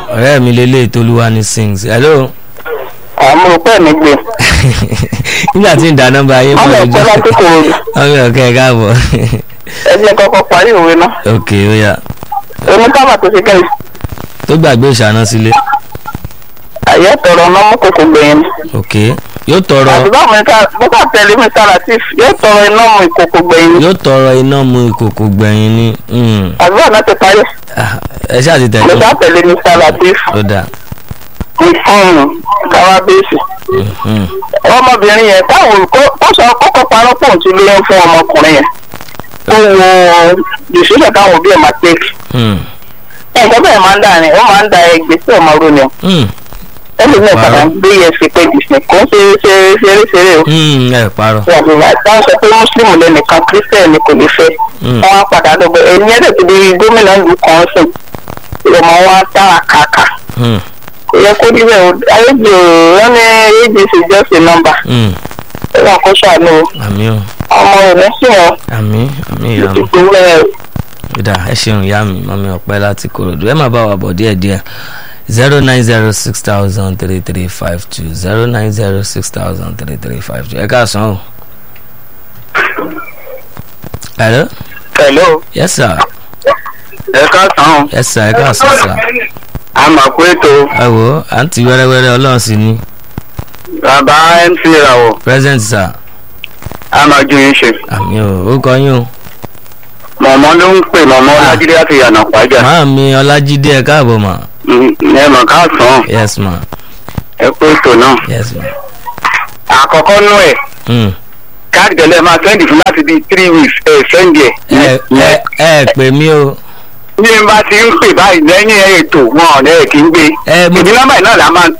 ọ̀rẹ́ mi lélẹ̀ tolúwa ní sings hello. àmọ́ òpẹ́ mi gbé. nígbà tí ń da nọ́mbà ayé ọmọ fún ẹ̀kọ́ láti kò rí ọmọ ọ̀kẹ́ ẹ̀ káàbọ̀ ẹ jẹ́ kọ́kọ́ parí òwe náà. ok ó yá oníkàbà tó ṣe kẹ́yìn. tó gbàgbé ìṣáná sílé àyẹ̀ tọrọ ọ̀nà mú kòkò gbẹ̀yìn. ok yóò tọrọ àti báwo ni ká bọ́kà tẹ̀lé mi sára tí yóò tọrọ iná mu ìkòkò gbẹ̀yìn. yóò tọrọ iná mu ìkòkò gbẹ̀yìn ni mm. àti báwo náà ti parí. Ah, ẹ ṣáà ti mo tẹ̀lé sá tẹ̀lé mi sára tí ó dáa káwá bẹ́ẹ̀sì. Mhm. ọmọbìnrin yẹn táwọn olùkọ́ tọ́sọ̀ kọ́kọ́ parọ́ pọ̀ tí lóyún fún ọmọkùnrin yẹn. ó wo ìṣúná táwọn òbí ẹ̀ máa tẹ́kì. Mm. nǹkan bẹ́ẹ̀ máa ń dà ní ó máa ń da ẹgbẹ́ sí ọmọ ronú Mm. ẹlòmíràn Parọ́. padà ń gbé yẹn sí pé disney kò ń ṣe ṣe ṣeré ṣeré o. Mm, ẹ parọ́ wọ́n sọ pé mùsùlùmí lẹ́nìkan kírísítẹ́nì kò ní fẹ́ Mm. wọ́n á padà dọ̀gbẹ́ ẹ̀yìn ẹ̀dẹ̀ ti di gómìnà ìlú kan sùn ìrọ̀mọ́ wọn á dára kàkà Mm. kò yẹ kó níbẹ̀ o ayéjì wọn ní abc just a number Mm. ẹ̀rọ kó ṣàánú o. àmì o ọmọ rẹ̀ ní sí wọn àmì àmì ìyá mi ìpínlẹ̀ kódà ẹ ṣeun ìyá mi mọ́mí ọ̀pẹ́ láti korodu ẹ máa bá wa bọ̀ díẹ̀díẹ̀ zero nine zero six thousand three three five two zero nine zero six thousand three three five two ẹ káàsán o. hello hello yes sir ẹ káàsán yes sir ẹ káàsán sir àmàkú ètò ẹ wo àǹtí wẹ́rẹ́wẹ́rẹ́ ọlọ́run sí ni bàbá mc ràwọ̀ present sir àmàjú yín ṣe àmì o ó kọ yín o mọ̀mọ́ ló ń pè mọ̀mọ́ Ah. lájídé láti yànnà pàjá màá mi ọlájídé ẹ káàbọ̀ mà ẹ mọ̀ káàsán yes ma ẹ kú ètò náà yes ma àkọ́kọ́ nú ẹ̀ mm. káàdì tẹ̀lé máa sẹ́ndì fún láti bíi three weeks ẹ̀ sẹ́ndì ẹ ẹ̀. ẹ ẹ pè mí o bí n bá ti ń pè báyìí lẹ́yìn ètò wọn ọ̀nà ẹ̀ kì í gbé. ẹ mo ìdí nọ́mbà yìí náà la máa